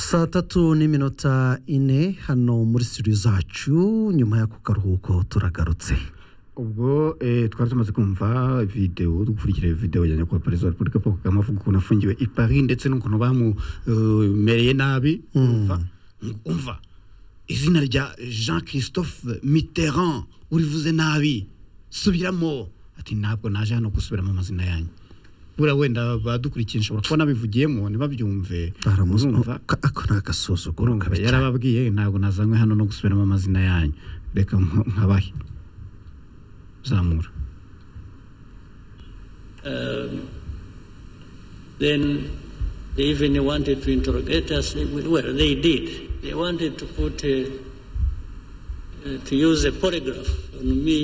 saa tatu n'iminota ine hano muri studio zacu nyuma y'ako karuhuko turagarutse ubwo eh, twari tumaze kumva video dukurikira video ya nyakubahwa perezida wa repubulika paul kagame avuga ukuntu afungiwe i paris ndetse n'ukuntu bamumereye nabi umva umva izina rya jean christophe mitterrand urivuze nabi subiramo ati ntabwo naje hano gusubiramo amazina yanyu buriya wenda badukurikiye nshobora kuba nabivugiyemo ntibabyumve urumva baramusoma ako ni agasuzuguro urumva kabi cyane yarababwiye ntabwo nazanywe hano no gusubiramo amazina yanyu reka mpa- nkabahe zamura Then they even wanted to interrogate us. They- Well, they did. They wanted to put, uh, uh, to use a polygraph on me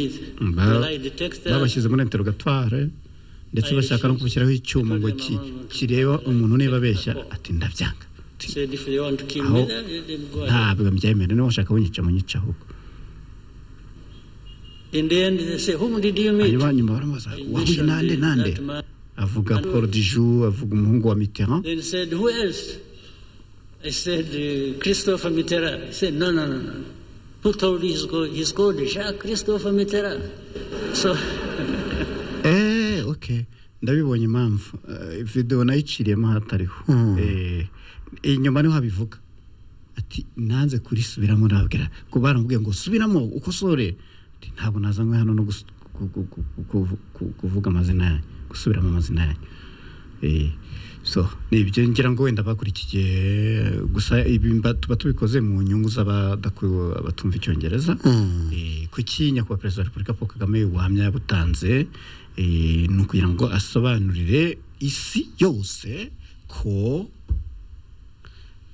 Ba- till I detected. babashyize muri interogatware ndetse bashaka no kubashyiraho icyuma ngo ki- kireba umuntu niba abeshya ati ndabyanga Ati, Said if they want to kill Aho- me, then let them go ahead. ntabwo mbyemera niba washaka kunyica munyica ahubwo In the end, they say, whom did you meet? hanyuma nyuma baramubaza I wahuye mentioned nande the- nande that man. avuga paul diju avuga umuhungu wa mitterrand Then said, who else? I said, uh, Christopher Mitterrand. He said, no, no, no, no. Who told you he's called, he's called Jacques Christopher Mitterrand? So, Eh, okay. ndabibonye impamvu Eh, video nayiciriyemo hatariho Mm. Eh, inyuma niho habivuga ati nanze kurisubiramo nabwira ko baramubwiye ngo subiramo ukosore Ati, ntabwo nazanywe hano no gus- ku- ku- ku- ku- ku- ku- kuvuga amazina yanyu gusubiramo amazina yanyu Eh, so ni ibyo ngira ngo wenda bakurikiye eh, gusa ibi mba- tuba tubikoze mu nyungu z'abadaku- abatumva icyongereza Mm. Eh, kuki nyakubahwa perezida wa repubulika paul kagame ubuhamya yabutanze eh, ni ukugira ngo asobanurire isi yose ko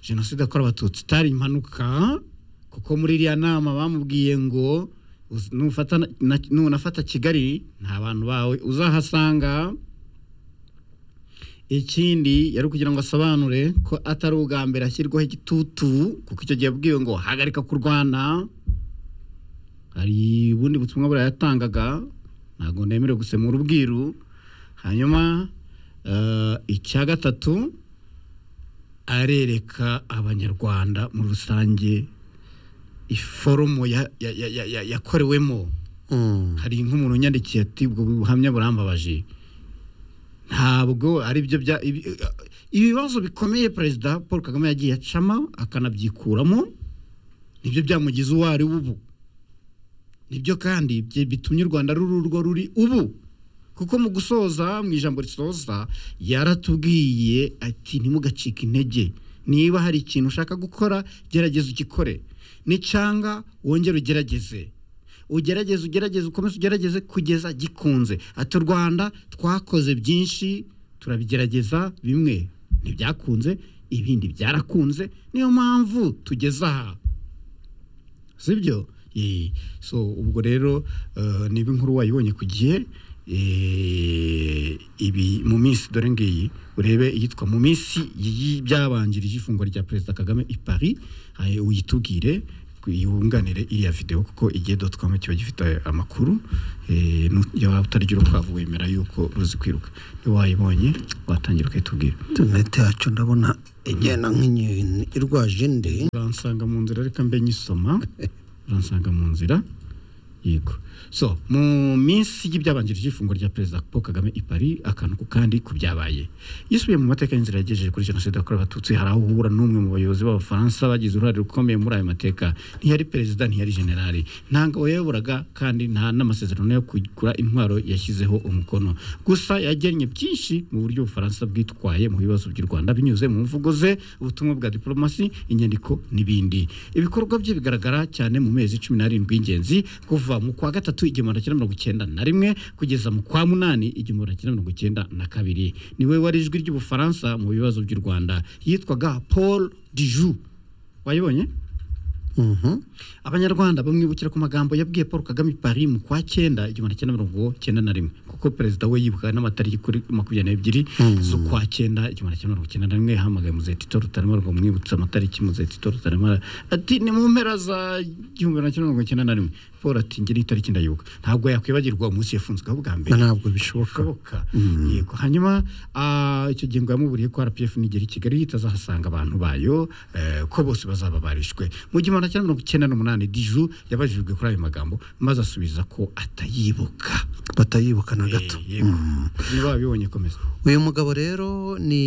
jenoside yakorewe abatutsi itari impanuka kuko muri iriya nama bamubwiye ngo uz- nufata na- na- nunafata kigali nta bantu bawe uzahasanga ikindi yari kugira ngo asobanure ko atari ubwa mbere ashyirwaho igitutu kuko icyo gihe yabwiwe ngo hagarika kurwana hari ubundi butumwa burayatangaga ntabwo nemerewe gusemura ubwiru hanyuma eh, icya gatatu arereka abanyarwanda muri rusange iforomo ya- ya- ya- ya- ya- yakorewemo Mm. hari nk'umuntu unyandikiye ati ubwo buhamya burambabaje ntabwo ari byo bya ibi- ibibazo bikomeye perezida paul kagame yagiye acamo akanabyikuramo nibyo byamugize uwo ari we ubu nibyo kandi bye- bitumye u rwanda ruri urwo ruri ubu kuko mu gusoza mu ijambo risoza yaratubwiye ati ntimugacike intege niba hari ikintu ushaka gukora gerageza ugikore nicyanga wongere ugerageze ugerageze ugerageze ukomeze ugerageze kugeza gikunze ati u rwanda twakoze byinshi turabigerageza bimwe ntibyakunze ibindi byarakunze niyo mpamvu tugeze aha sibyo Yee. so ubwo rero eh, niba inkuru wayibonye ku gihe eh, ibi mu minsi dore ngiyi urebe iyitwa mu minsi y'iyi- byabanjirije ifungwa rya perezida kagame i paris eh, uyitubwire yunganire iriya videwo kuko igihe doti komu kiba gifite amakuru eh, nu- iyo waba utarya urukwavu wemera yuko ruzi kwiruka iyo wayibonye watangira ukayitubwira interineti yacu ndabona igenda nk'inyoni irwaje indi uransanga mu nzira reka mbe nyisoma uransanga mu nzira yego so mu minsi y'ibyabanjirije ifunguro rya perezida paul kagame i paris akantu ku kandi ku byabaye yisubiye mu mateka y'inzira yagejeje kuri jenoside yakorewe abatutsi hari aho uhura n'umwe mu bayobozi b'abafaransa bagize uruhare rukomeye muri ayo mateka ntiyari perezida ntiyari generali ntabwo yayoboraga kandi nta n'amasezerano yo kugura intwaro yashyizeho umukono gusa yagennye byinshi mu buryo ubufaransa bwitwaye mu bibazo by'u rwanda binyuze mu mvugo ze ubutumwa bwa diplomasi inyandiko n'ibindi ibikorwa bye bigaragara cyane mu mezi cumi n'arindwi y'ingenzi kuva mu kwa gatatu igihumbi magana mirongo icyenda na rimwe kugeza mu kwa munani igihumbi magana mirongo icyenda na kabiri niwe wari ijwi ry'ubufaransa mu bibazo by'u rwanda yitwaga paul diju wayibonye Mhm. abanyarwanda bamwibukira ku magambo yabwiye paul kagame i paris mu kwa cyenda igihumbi cyenda mirongo cyenda na rimwe kuko perezida we yibuka n'amatariki kuri makumyabiri n'ebyiri z'ukwa cyenda igihumbi cyenda mirongo cyenda na rimwe yahamagaye muzetito rutaremara ngo mwibutse amatariki muzetito rutaremara ati ni mu mpera za igihumbi magana cyenda mirongo cyenda na rimwe siporo ati ngira itariki ndayibuka ntabwo yakwibagirwa umunsi yafunzweho bwa mbere ntabwo bishoboka bishoboka yego hanyuma ah, icyo gihe ngo yamuburiye ko rpf nigera i kigali itazahasanga abantu bayo eh, ko bose bazaba barishwe mu gihumbi kimwe mirongo icyenda n'umunani diju yabajijwe kuri ayo magambo maze asubiza ko atayibuka batayibuka na gato Eh, yego niba wabibonye komeza uyu mugabo rero ni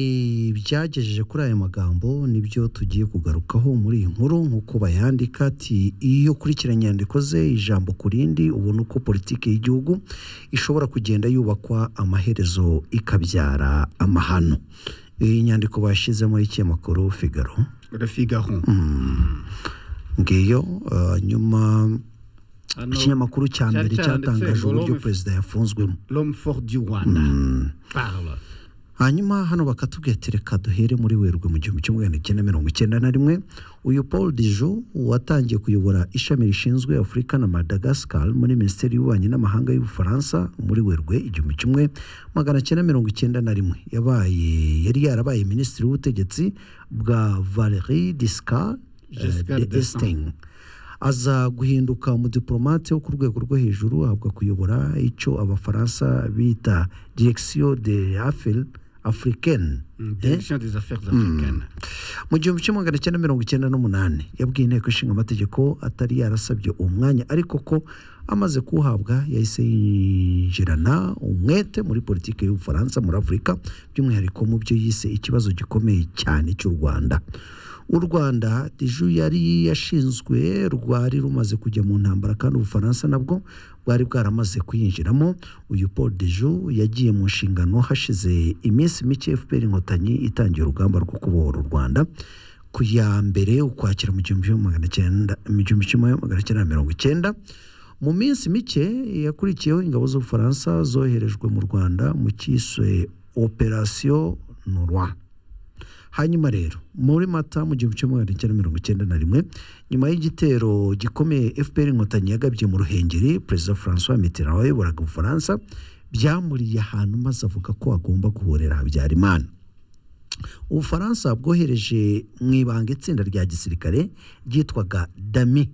byagejeje kuri aya magambo nibyo tugiye kugarukaho muri iyi nkuru nk'uko bayandika ati iyo ukurikiranye inyandiko ze ijambo ku rindi ubona uko politiki y'igihugu ishobora kugenda yubakwa amaherezo ikabyara amahano iyi nyandiko bashyizemo y'ikinyamakuru figaro rafigaho ngiyo eh, nyuma Hano- ikinyamakuru cya cyari mbere cyaranditse cyatangaje ngo uburyo Rome- perezida yafunzwemo l'homme fort du rwanda parle hanyuma hano bakatubwira ati reka duhere muri werurwe mu gihumbi kimwe magana cyenda mirongo icyenda na rimwe uyu paul dijo watangiye kuyobora ishami rishinzwe afurika na madagascar muri minisiteri y'ububanyi n'amahanga y'ubufaransa muri werurwe igihumbi kimwe magana cyenda mirongo icyenda na rimwe yabaye yari yarabaye minisitiri w'ubutegetsi bwa valerie discar Giscard de d'Estaing. King. aza guhinduka umudipolomate wo ku rwego rwo hejuru ahabwa kuyobora icyo abafaransa bita direction de affaires africaine direction des affaires africaines mu gihumbi kimwe magana cyenda mirongo icyenda n'umunani yabwiye inteko ishinga amategeko atari yarasabye uwo mwanya ariko ko amaze kuwuhabwa yahise yinjirana umwete muri politiki y'ubufaransa muri afurika by'umwihariko mu byo yise ikibazo gikomeye cyane cy'u rwanda u rwanda dejo yari yashinzwe rwari rumaze kujya mu ntambara kandi ubufaransa nabwo bwari bwaramaze kuyinjiramo uyu paul dejo yagiye mu nshingano hashize iminsi mike fpr inkotanyi itangiye urugamba rwo kubohora u rwanda ku ya mbere ukwakira mu gihumbi kimwe magana cyenda mu gihumbi kimwe magana cyenda na mirongo icyenda mu minsi mike yakurikiyeho ingabo z'ubufaransa zoherejwe mu rwanda mu cyiswe operasiyo norwa hanyuma rero muri mata mu gihumbi kimwe magana cyenda mirongo icyenda na rimwe nyuma y'igitero gikomeye fpr inkotanyi yagabye mu ruhengeri perezida francois mitterrand wayoboraga ubufaransa byamuriye ahantu maze avuga ko agomba guhorera habyarimana ubufaransa bwohereje mu ibanga itsinda rya gisirikare ryitwaga dami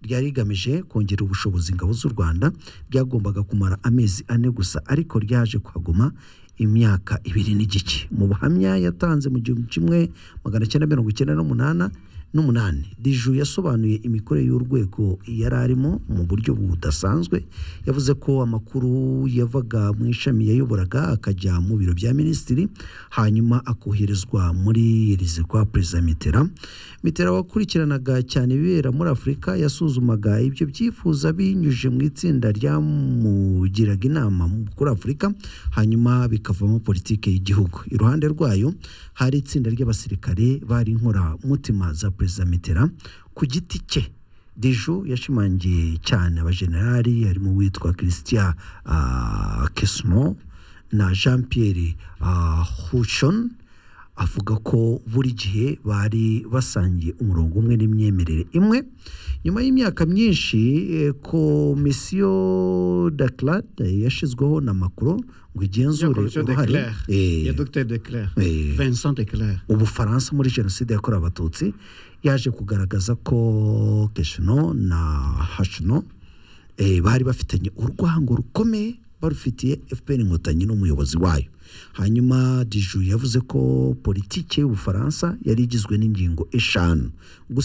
ryari rigamije kongera ubushobozi ingabo z'u rwanda ryagombaga kumara amezi ane gusa ariko ryaje kuhaguma imyaka ibiri n'igice mu buhamya yatanze mu gihumbi kimwe magana cyenda mirongo icyenda n'umunana n'umunani diju yasobanuye imikorere y'urwego yari arimo mu buryo budasanzwe yavuze ko amakuru yavaga mu ishami yayoboraga akajya mu biro bya minisitiri hanyuma akoherezwa muri irizi kwa perezida mitterand mitterand wakurikiranaga cyane ibibera muri afurika yasuzumaga ibyo byifuza binyujije mu itsinda ryamugiraga inama mu- kuri afurika hanyuma bikavamo politiki y'igihugu iruhande rwayo hari itsinda ry'abasirikare bari inkoramutima za perezida mitterand ku giti cye dejo yashimangiye cyane abajenerali harimo uwitwa christian ah, kesno na jean pierre ah, hushon avuga ko buri gihe bari basangiye umurongo umwe n'imyemerere imwe nyuma y'imyaka myinshi eh, komisiyo dakarade yashyizweho na makuru ngo igenzure Jean-Claude uruhare Declerc. Eh, ya Dr Declerc Eh. Vincent Declerc ubufaransa muri jenoside yakorewe abatutsi yaje kugaragaza ko keshino na hashino eh, bari bafitanye urwango rukomeye barufitiye fpr inkotanyi n'umuyobozi wayo hanyuma diju yavuze ko politiki y'ubufaransa yari igizwe n'ingingo eshanu gusa